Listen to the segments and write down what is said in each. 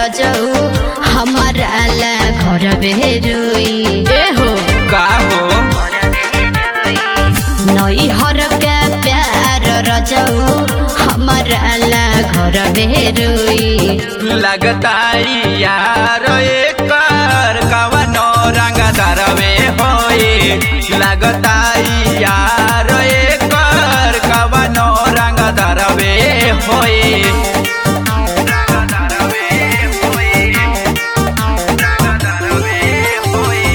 रजऊ हमारा ला घर बेरुई ए हो का हो नई हर के प्यार रजऊ हमारा ला घर बेरुई लगता यार एकर कवनो रंग दरवे होई लगता यार एकर कवनो रंग दरवे होई रंग दरवे होई रंग दरवे होई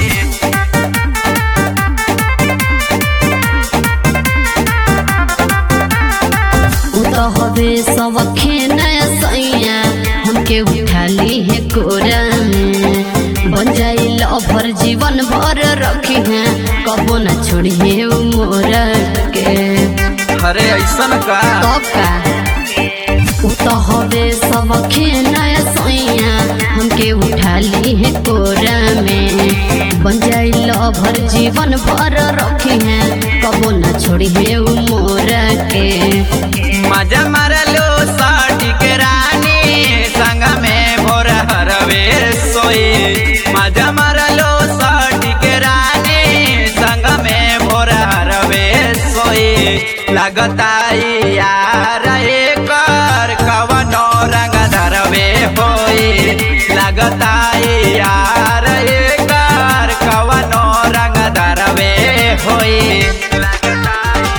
उ तो हवे सब खेनया सैया हमके उठा ली है कोरा में बन जाई लभर जीवन भर रखी है कबो न छोड़ी है उ मोरा के अरे ऐसन का तब का उ तो हवे सब खेनया सैया हमके उठा ली है कोरा में बन जाई लभर जीवन भर रखी है कबो न छोड़ी है उ मोरा के मजा मारलो साटी के रानी संग में भोर हरवे सोई मजा मारलो साटी के रानी संग में भोर हरवे सोई लगता यार एकर कवनो रंग धरवे होई लगता यार एकर कवनो रंग धरवे होई लगता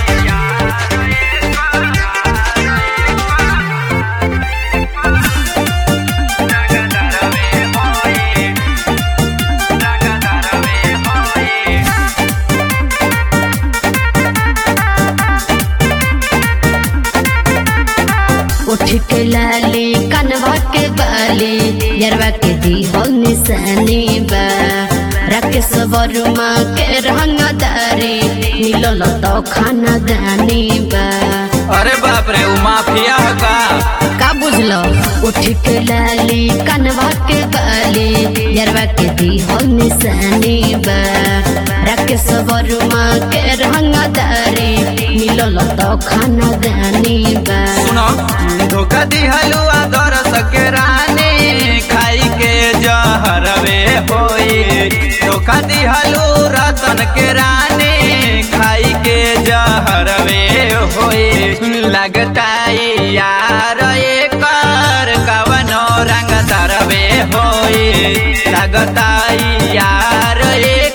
उठ के लाली कनवा के बाली यरवा के दी हो निशानी बा राकेश वर्मा के रंगदारी मिलल तो खाना दानी बा अरे बाप रे उ माफिया है का का बुझलो उठ के लाली कनवा के बाली यरवा के दी हो निशानी बा राकेश वर्मा के रंगदारी मिलल तो खाना दानी बा सुनो धोखा दिहलु आदर सके रानी खाई के जहरवे होई धोखा दिहलु रतन के रानी खाई के जहरवे होई लगता यार एकर कवनो रंग तरवे होई लगता यार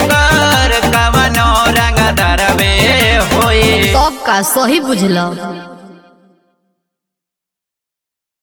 एकर कवनो रंग तरवे होई सब का सही बुझलो